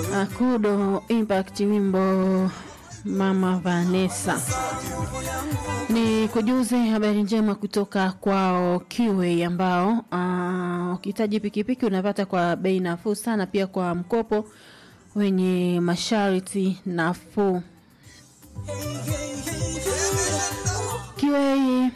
Akudo Impact wimbo Mama Vanessa. Ni kujuze habari njema kutoka kwao Kiwe ambao ukihitaji pikipiki unapata kwa bei nafuu sana, pia kwa mkopo wenye masharti nafuu. Kiwe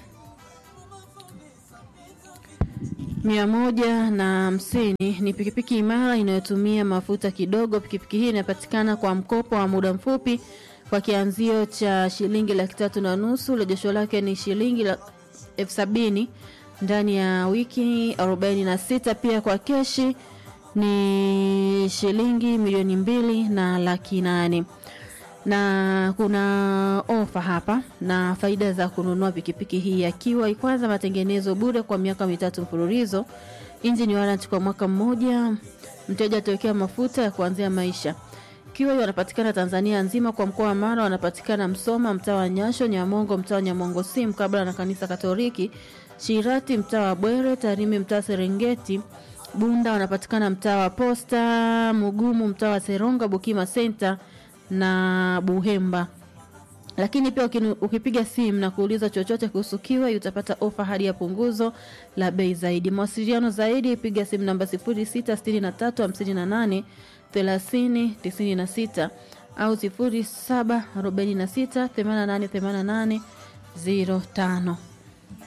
mia moja na hamsini ni pikipiki imara inayotumia mafuta kidogo. Pikipiki hii inapatikana kwa mkopo wa muda mfupi kwa kianzio cha shilingi laki tatu na nusu. Rejesho lake ni shilingi elfu sabini ndani ya wiki arobaini na sita. Pia kwa keshi ni shilingi milioni mbili na laki nane na kuna ofa hapa na faida za kununua pikipiki hii ya Kiwa. Kwanza, matengenezo bure kwa miaka mitatu mfululizo, engine warranty kwa mwaka mmoja, mteja atawekea mafuta ya kuanzia maisha. Kiwa wanapatikana Tanzania nzima, kwa mkoa wa Mara wanapatikana Msoma, mtaa wa Nyasho, Nyamongo, mtaa wa Nyamongo si mkabala na kanisa Katoliki, Shirati, mtaa wa Bwere, Tarime, mtaa Serengeti, Bunda wanapatikana mtaa wa Posta, Mugumu, mtaa wa Seronga, Bukima Center na Buhemba. Lakini pia ukipiga simu na kuuliza chochote kuhusu Kiwa utapata ofa hadi ya punguzo la bei zaidi. Mawasiliano zaidi piga simu namba 066358 30 96 au 0746 8888 05.